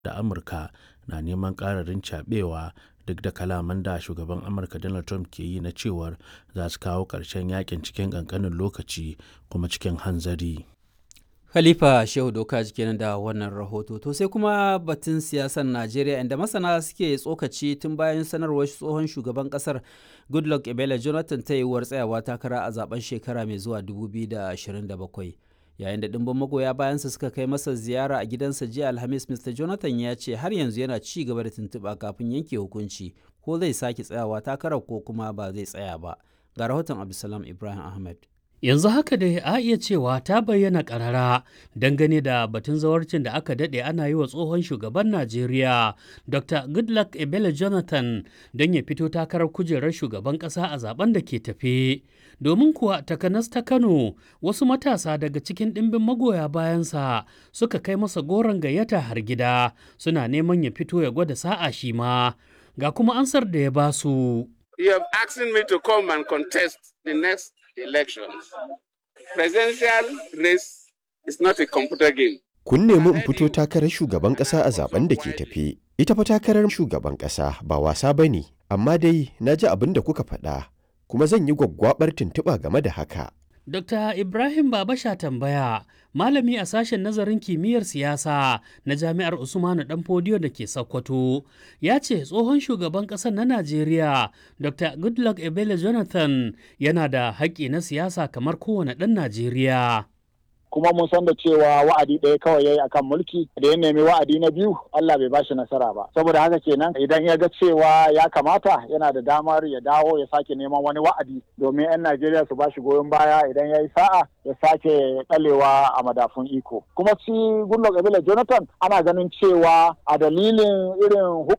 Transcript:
da amurka na neman ƙararin cabewa duk da kalaman da shugaban amurka donald trump ke yi na cewar za su kawo ƙarshen yakin cikin ƙanƙanin lokaci kuma cikin hanzari Khalifa Shehu Doka kenan da wannan rahoto. To sai kuma batun siyasar Najeriya inda masana suke tsokaci tun bayan sanarwar tsohon shugaban kasar Goodluck Ebele Jonathan ta yiwuwar tsayawa takara a zaben shekara mai zuwa 2027. Yayin da ɗimbin magoya bayansa suka kai masa ziyara a gidansa jiya Alhamis, Mr. Jonathan ya ce har yanzu yana ci gaba da tuntuɓa kafin yanke hukunci ko zai sake tsayawa takarar ko kuma ba zai tsaya ba. Ga rahoton Abdulsalam Ibrahim Ahmed. yanzu haka dai a iya cewa ta bayyana karara dangane da batun zawarcin da aka daɗe ana yi wa tsohon shugaban najeriya dr goodluck ebele jonathan don ya fito takarar kujerar shugaban ƙasa a zaben da ke tafe domin kuwa takanas ta kano wasu matasa daga cikin ɗimbin magoya bayansa suka kai masa goron gayyata har gida suna neman ya fito ya gwada sa'a shi ma ga kuma ansar da ya basu. You have asked me to come and contest the next elections. Presidential race is not a computer game. Kun nemi in fito takarar shugaban ƙasa a zaben da ke tafe. Ita fa takarar shugaban ƙasa ba wasa ba ne, amma dai na ji abin da kuka faɗa, kuma zan yi gwaggwabar tuntuɓa game da haka. Dr. Ibrahim Babasha tambaya, malami a sashen nazarin kimiyyar siyasa na Jami'ar Usmanu Danfodiyo da ke Sokoto, ya ce tsohon shugaban ƙasar na Najeriya, Dr. Goodluck Ebele Jonathan yana da haƙƙi na siyasa kamar kowane ɗan Najeriya. kuma mun san da cewa wa'adi ɗaya kawai yayi akan mulki da ya nemi wa'adi na biyu Allah bai bashi nasara ba saboda haka kenan idan ya ga cewa ya kamata yana da damar ya dawo ya sake neman wani wa'adi domin 'yan Najeriya su bashi goyon baya idan ya yi sa'a ya sake ɗalewa a madafun iko kuma shi Goodluck Ebele Jonathan ana ganin cewa a dalilin irin